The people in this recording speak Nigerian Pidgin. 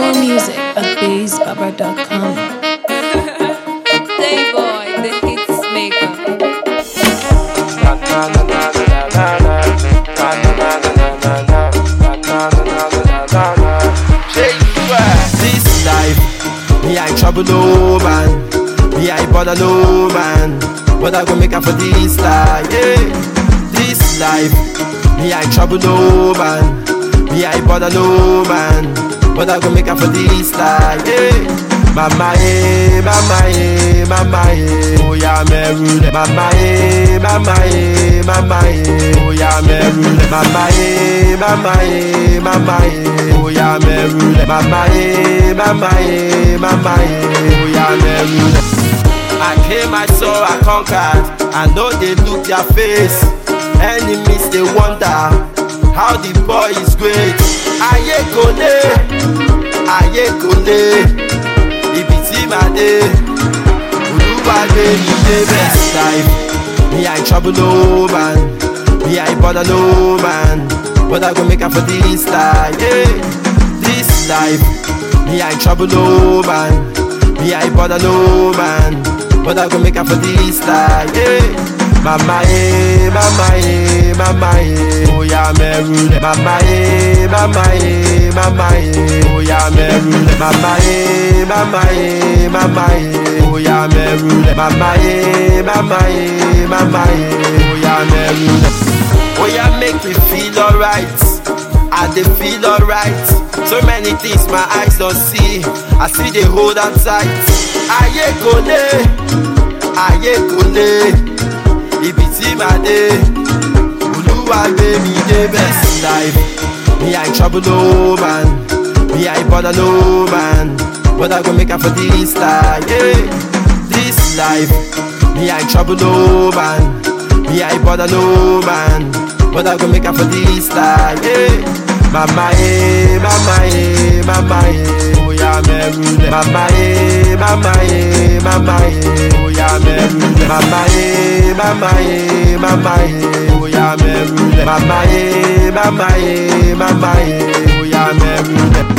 More music at BassBaba.com. Playboy, the hits maker. This life, me I trouble no man, me I bother no man, but I go make up for this life. Yeah. This life, me I trouble no man, me I bother no man, but I go make up for this life. Yeah. Mama eh, mama eh, mama eh, oh yeah meru le. Mama eh, mama eh, mama eh, oh yeah meru le. Mama eh, mama eh, mama eh, oh yeah meru le. Mama eh, mama eh, mama eh, oh yeah meru le. I came, I saw, I conquered. I know they look their face. Enemies they wonder how the boy is great. Aye kole, aye kole. Ibi tí màá dé, Olúwa gbé mi dé best life. Me I trouble no man, me I bother no man, but I go make up for this life. Yeah. This life, me I trouble no man, me I bother no man, but I go make up for this life. Yeah. Mama eh, mama eh, mama eh, oh yeah meru le. Mama eh, mama eh, mama eh, oh yeah meru le. Mama eh, mama eh, mama eh, oh yeah meru le. Mama eh, mama eh, mama eh, oh yeah meru le. Oh yeah make me feel alright, I dey feel alright. So many things my eyes don't see, I see they hold on tight. Aye kole, aye kole. ibi tí màá dé olúwa gbé mi dé best life me i trouble no man me i bother no man but i go make am for this life yeah. this life me i trouble no man me i bother no man but i go make am for this life yeah. mama eh mama eh mama eh oya mẹ́rù lẹ̀ mama eh mama eh mama eh oya mẹ́rù lẹ̀ mama eh mama eh mama eh oya mẹ́rù lẹ̀ mama eh mama eh mama eh oya mẹ́rù lẹ̀.